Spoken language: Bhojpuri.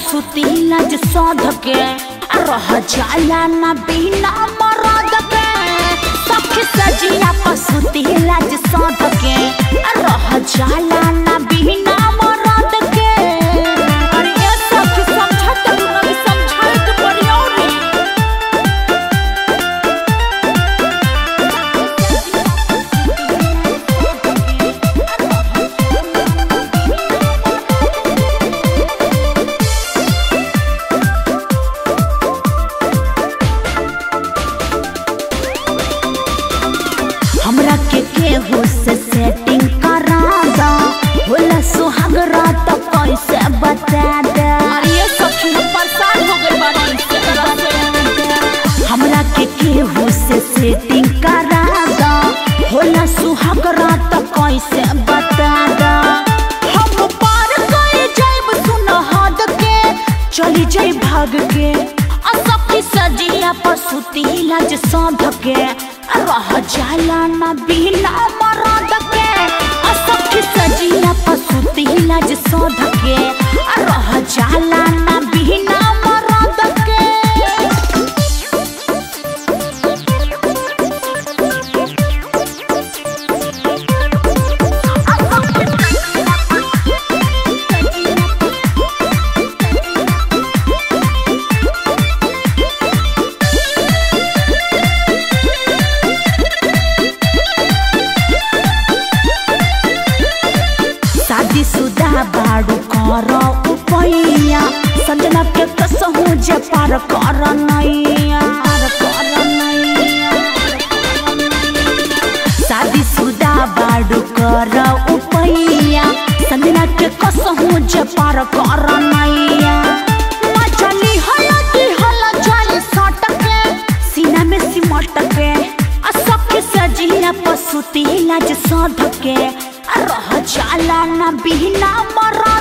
पसुतीला जे सौध के आ रह जाला ना बिना मरद के सखी सजिया पसुतीला जे सौध के आ रह जाला ना बिना मरद के अरे ये सखी समझत तू नहीं समझाइत पड़ियो रे हमरा के केहू से सेटिंग करा दा होला सुहाग रात कैसे बता दे अरे सखी हम परेशान हो गए बानी इससे तरह से हमरा के केहू से सेटिंग करा दा होला सुहाग रात कैसे बता दा हम पार कर जाइब सुन हद के चली जाई भाग के आ सखी सजिया पर सुतीला जे साँध के आ रह जाला ना बिना मरद के आ सखी सजिया पर सुतीला जे साँध के आ रह जाला ना बिना मरद के शादी सुदा बाड़ू कर उपैया संजना के कसहू जे पार कर नैया पार कर नैया शादी सुदा बाड़ू कर उपैया संजना के कसहू जे पार कर नैया मचली हलती हल जाल सटके सीना में सिमट के आ सबके सजिया पसुती लाज सधके आ रह जाला ना बिना मरा